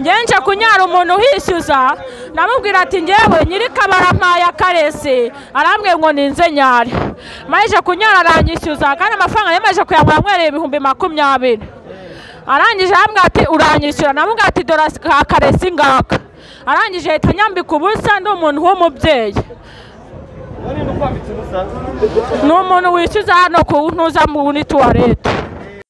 ngenje kunyara umuntu uhishyuza namubwira ati ngewe nyiri kabara mpaye akarese arambwiye ngo ninze nyare maze kunyara aranyishyuza kandi amafaranga yari maze kuyagura amwereye ibihumbi makumyabiri arangije arambwira ati uranyishyura namubwira ati dore akarese ingaka arangije ahita anyambika ubusa ni umuntu w'umubyeyi ni umuntu wishyuza hano ku ntuza muri tuwarete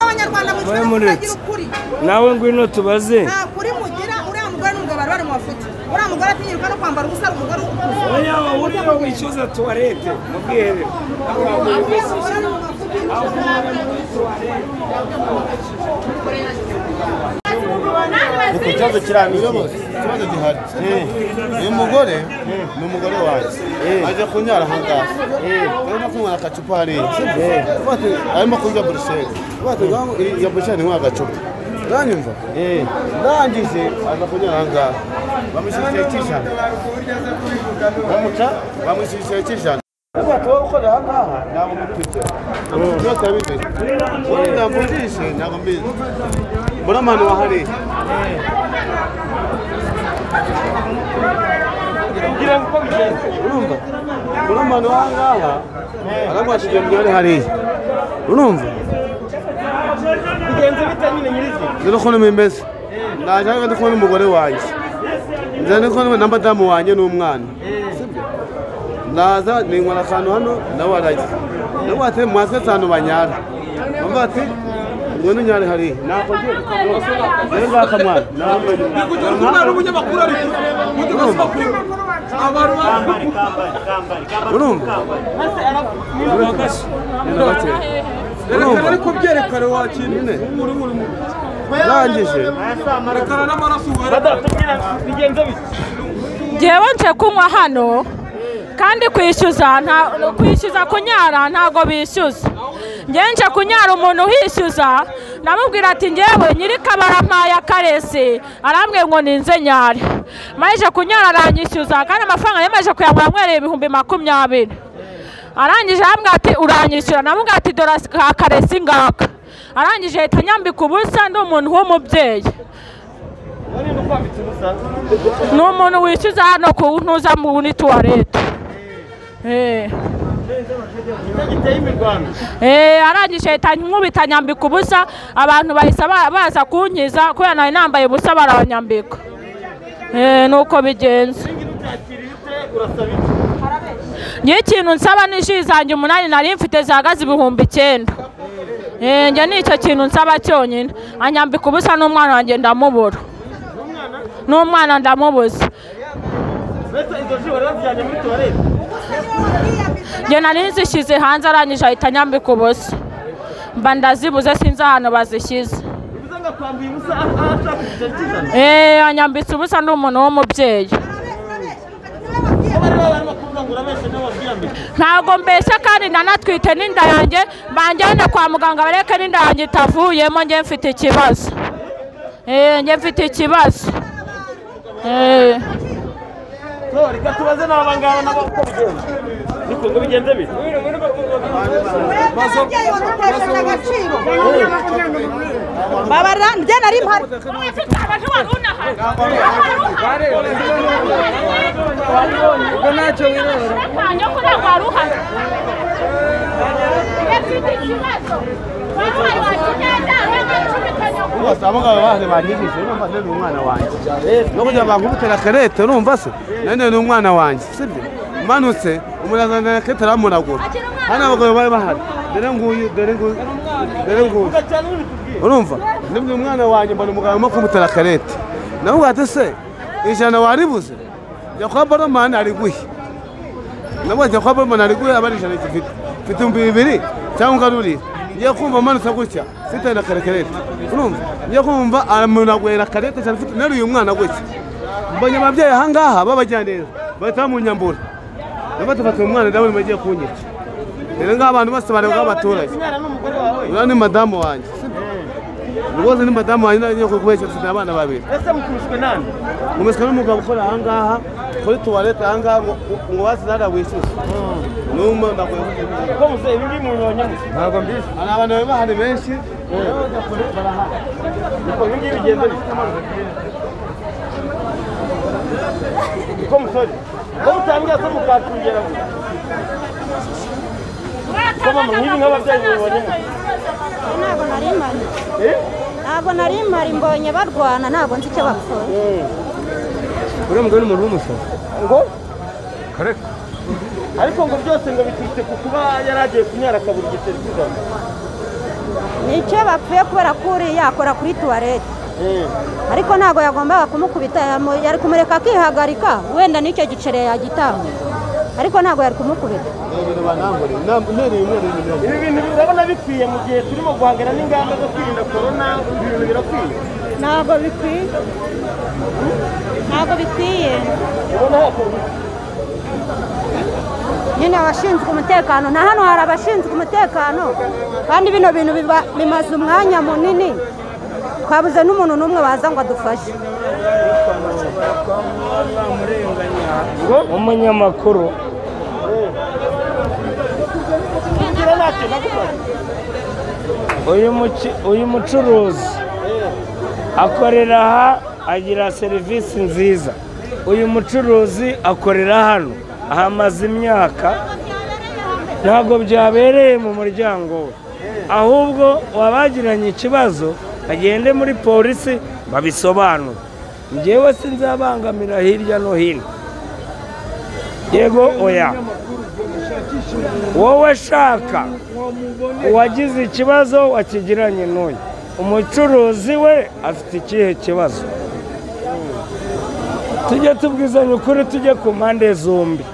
abanyarwanda Mwe mugira muretse. ukuri nawe ngwino tubaze nta kuri mugira uriya mugore n'umugabo bari bari mu mafuti uriya mugore atinyirwa no kwambara ubusa umugore ukuze yaba uriya wishyuza tuwarete mubwire Ariko ikibazo kiriya ni iki ikibazo gihari uyu mugore ni umugore wanjye aje kunyara aha ngaha urabona ko umwana agacupa hariya Uvuga ati, arimo kurya burusheri Uvuga ati, ngaho iyi- iyo burusheri ni agacupa uranyumva ndangije aza kunyara aha ngaha bamushyira igihe cy'ijana bamuca bamushyira igihe cy'ijana Uvuga ati, wowe ukorera aha ngaha ntabwo mukurikira byose abizi wowe ntabwo urishe ntabwo mbizi mbona amahano wahariye urumva mbona ahantu aha ngaha aramwashije mbyore hariya urumva bigenze bite nyine nyir'izina rero ukuntu mbimeze ndaje hano ndi kumwe n'umugore wanjye nzana ndi kumwe na madamu wanjye n'umwana sibyo ndaza ninywera akantu hano nawe arajya nawe ati mwase ahantu banyara bambaye ati ngwino unyare hariya ntako ngira rero ngaka mwana umwana w'umunyamakuru ari kuri makuru abantu bari urumva reka ariko byerekane wakira nyine muri muri muri urangije rekana n'amaraso uhari ngewe nje kunywa hano kandi kwishyuza nta- kwishyuza kunyara ntabwo bishyuza ngewe nje kunyara umuntu uhishyuza namubwira ati ngewe nyiri kabara mpaye akarese arambwiye ngo ninze nyare maze kunyara aranyishyuza kandi amafaranga yari maze kuyagura amwereye ibihumbi makumyabiri arangije arambwira ati uranyishyura namubwira ati dore akarese ingaka arangije ahita anyambika ubusa ni umuntu w'umubyeyi ni umuntu wishyuza hano ku ntuza muri tuwarete arangije ahita nkubita nyambika ubusa abantu bahise ba- baza kunkiza kubera nari nambaye ubusa barabanyambika Eh, ni uko bigenze niyo ikintu nsaba ni ji zanjye umunani nari mfite zihagaze ibihumbi icyenda Eh, njye ni icyo kintu nsaba cyonyine anyambika ubusa n'umwana wanjye ndamubura n'umwana ndamubuze njye nari nzishyize hanze arangije ahita anyambika ubusa mba ndazibuze sinzi ahantu bazishyize eee anyambitse ubusa ni umuntu w'umubyeyi ntabwo mbeshya kandi nanatwite n'inda yanjye banjyane kwa muganga bareke n'inda yanjye itavuyemo njye mfite ikibazo eee njye mfite ikibazo eee reka tubaze n'aba ngaba nabo uko bigenze niko ngo bigenze bite mwebwe ababyeyi badutesheje agaciro babara njye nari mpari ubwo ntacyo birora rwose abangaba baje banyigishije urumva nari umwana wanjye no kugira ngo bankubitire akarete urumva se nari ni umwana wanjye sibyo manutse umuntu azanira akarete aramunagura hano abagabo bari bahari dore nguyu dore nguyu dore nguyu urumva nibyo umwana wanjye mbona umugabo arimo kumutera akarete nawe ati se ijana waribuze jya kwa baromani ariguhe nawe jya kwa baromani ariguhe aba ari ijana gifite mfite ibihumbi bibiri cyangwa ungarurire ngiye kumva amanutse gutya mfite na karekarete urumva ngiye kumva aramunagwera karete cyane mfite nari uyu mwana gutya mbonye ababyeyi aha ngaha babajyaneza bahita bamunyambura nabwo tufata uyu mwana ndabona bagiye kunyica rero ngaho abantu bose bareba abaturage uriya ni madamu wanjye rwose ni madamu wanjye nari kubeshya mfite abana babiri ese mukubiswe nani nkumeswe n'umugabo ukora aha ngaha kuri tuwarete aha ngaha ngo ngo wasinara wishyuze n'umwe ndakwiye kujya ko muze ibi ngibi mubibonye mute ntabwo mbizi hari abantu bari bahari benshi niko ibi ngibi bigenze bite musore ko utangira se mukatugera Kama mwibi nk'ababyeyi mubibonemo. ntabwo nari mpari ntabwo nari mpari mbonye barwana ntabwo nzi icyo bakora uriya mugore ni umuntu w'umusoro ngo ariko ngo byose ngo biturutse ku kuba yari agiye kunyara akabura igiceri kizana ni icyo bapfuye kubera ko uriya akora kuri tuwarete ariko ntabwo yagombaga kumukubita yamu- yari kumureka akihagarika wenda n'icyo giceri yagitanga ariko ntabwo yari kumukubita ibi bintu urabona bikwiye mu gihe turimo guhangana n'ingamba zo kwirinda korona ibi bintu birakwiye ntabwo bikwiye ntabwo bikwiye ubona hakorwa nyine abashinzwe umutekano na hano hari abashinzwe umutekano kandi bino bintu biba- bimaze umwanya munini twabuze n'umuntu n'umwe waza ngo adufashe umunyamakuru kugira ntacyo nagufasha uyu muci- uyu mucuruzi akorera aha agira serivisi nziza uyu mucuruzi akorera hano ahamaze imyaka ntabwo byabereye mu muryango we ahubwo wabagiranye ikibazo bagende muri polisi babisobanure njyewe sinzabangamira hirya no hino yego oya wowe shaka uwagize ikibazo wakigiranye n'uyu umucuruzi we afite ikihe kibazo tujye tubwizanya ukuri tujye ku mpande zombi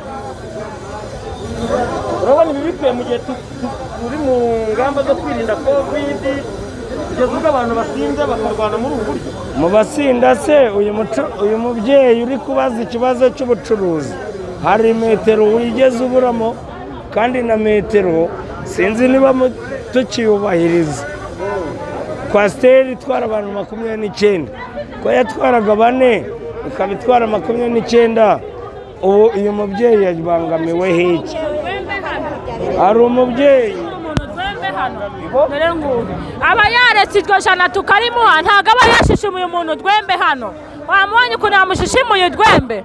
urabona ibi bikwiye mu gihe tu- tu- turi mu ngamba zo kwirinda kovidi kugeza ubwo abantu basinze bakarwana muri ubu buryo mu basinda se uyu mucu- uyu mubyeyi uri kubaza ikibazo cy'ubucuruzi hari metero wigeze uburamo kandi na metero sinzi niba mu- tukiyubahiriza kwasiteri itwara abantu makumyabiri n'icyenda ko yatwaraga bane ikaba itwara makumyabiri n'icyenda ubu uyu mubyeyi yabangamiwe hiki hari umubyeyi umuntu twembe hano dore ngubu aba yaretse iryo jana tukarimuha ntabwo aba yashishimuye umuntu twembe hano wamubonye ukuntu yamushishimuye urwembe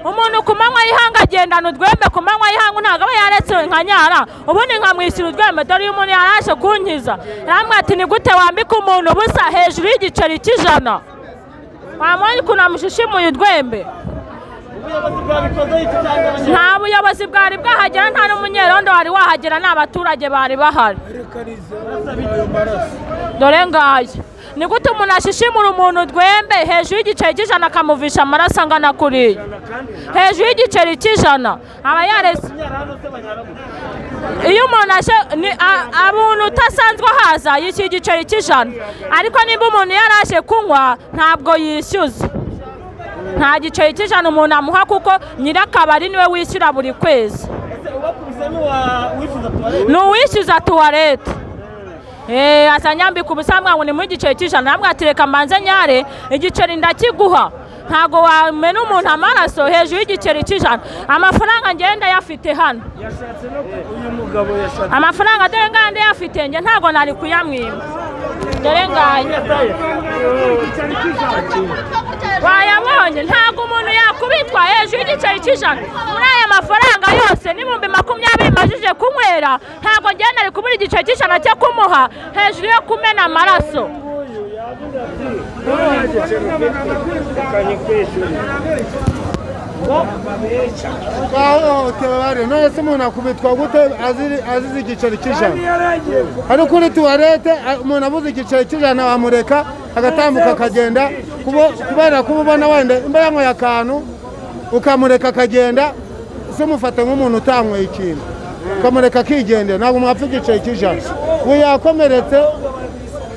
umuntu ku manywa y'ihanga agendana urwembe ku manywa y'ihanga ntabwo aba yaretse nkanyara ubundi nkamwishyura urwembe dore uyu muntu yaraje kunkiza yambwira ati ni gute wambika umuntu ubusa hejuru y'igiceri cy'ijana wamubonye ukuntu yamushishimuye urwembe ubuyobozi bwabikozeho iki cyangwa abanyarwanda nta buyobozi bwari bwahagera nta n'umunyerondo wari wahagera ni abaturage bari bahari dore ngayo ni gute umuntu ashishimura umuntu urwembe hejuru y'igiceri cy'ijana akamuvisha amaraso angana kuriya hejuru y'igiceri cy'ijana aba yarese iyo umuntu ashe ni- a- umuntu utasanzwe ahaza yishyura igiceri cy'ijana ariko niba umuntu yaraje kunywa ntabwo yishyuza nta giceri cy'ijana umuntu amuha kuko nyirakabari niwe wishyura buri kwezi ese ubakubise n'uwa- wifuza tuwarete ni uwishyuza tuwarete eee azanyambika ubusa ngo ni muri igiceri cy'ijana ntabwo atireka mbanze nyare igiceri ndakiguha ntabwo wamena umuntu amaraso hejuru y'igiceri cy'ijana amafaranga ngenda yafite hano amafaranga dore ngande yafite nge ntabwo nari kuyamwima dore ngaya wayabonye ntabwo umuntu yakubitwa hejuru y'igiceri cy'ijana muri aya mafaranga yose n'ibihumbi makumyabiri majije kunywera ntabwo ngenda ari kubura igiceri cy'ijana cyo kumuha hejuru yo kumena amaraso bahohotewe bariyo none se umuntu akubitwa gute aziri- azize igiceri cy'ijana ari kuri tuwarete a- umuntu abuze igiceri cy'ijana wamureka agatambuka akagenda kubo- kubera kuba ubona wenda imba yanyweye akantu ukamureka akagenda se umufata nk'umuntu utanyweye ikintu ukamureka akigendera ntabwo mwapfa igiceri cy'ijana ubu yakomeretse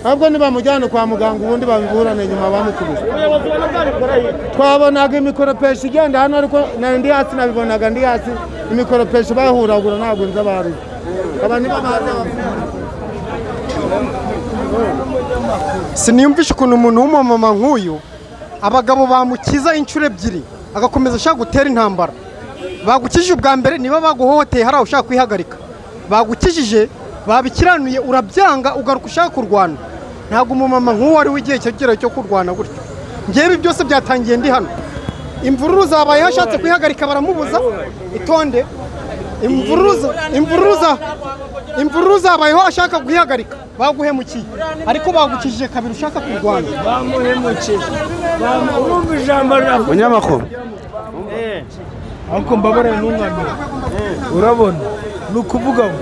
ahubwo nibamujyane kwa muganga ubundi babiburane nyuma bamukubise ubuyobozi ubona bwabikora yiki twabonaga imikoropesho igenda hano ariko na ndi hasi nabibonaga ndi hasi imikoropesho bahuragura ntabwo nzi abari aba nibo bazi abafungura siniyumvishe ukuntu umuntu w'umumama nk'uyu abagabo bamukiza inshuro ebyiri agakomeza ashaka gutera intambara bagukijije ubwa mbere niba baguhohoteye hari aho ushaka kwihagarika bagukijije babikiranuye urabyanga ugaruka ushaka kurwana ntabwo umumama nk'uwo ari we igihe cyegereye cyo kurwana gutyo ngewe ibi byose byatangiye ndi hano imvururu zabaye hashatse kuyihagarika baramubuza itonde imvuruza imvuruza imvururu zabayeho ashaka kuyihagarika baguhemukiye ariko bagukijije kabiri ushaka kurwanya bamuhemukije bamubumva ijambo riravuga munyamakuru ariko mbabare n'umwana urabona ni ukuvuga ngo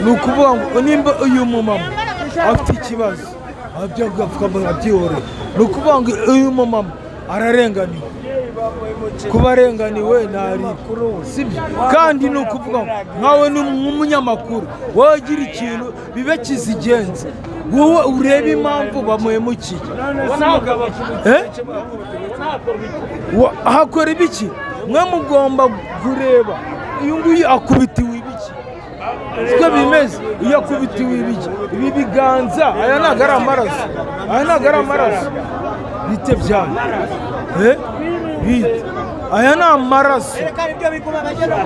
ni ukuvuga ngo nimba uyu mumama afite ikibazo ababyeyi agapfukamunwa byihoreye ni ukuvuga ngo uyu mumama ararenganiwe kuba arenganiwe ntarikuru sibyo kandi ni ukuvuga ngo nkawe ni nk'umunyamakuru wowe ugira ikintu bibe kizigenza wowe urebe impamvu bamuhemukiye Eh? Wa- hakora ibiki mwe mugomba kureba uyu nguyu akubitiwe ibiki siko bimeze iyo akubitiwe ibiki ibi biganza aya ntabwo ari amaraso aya ntabwo ari amaraso bite byane Eh? bite aya ni amaraso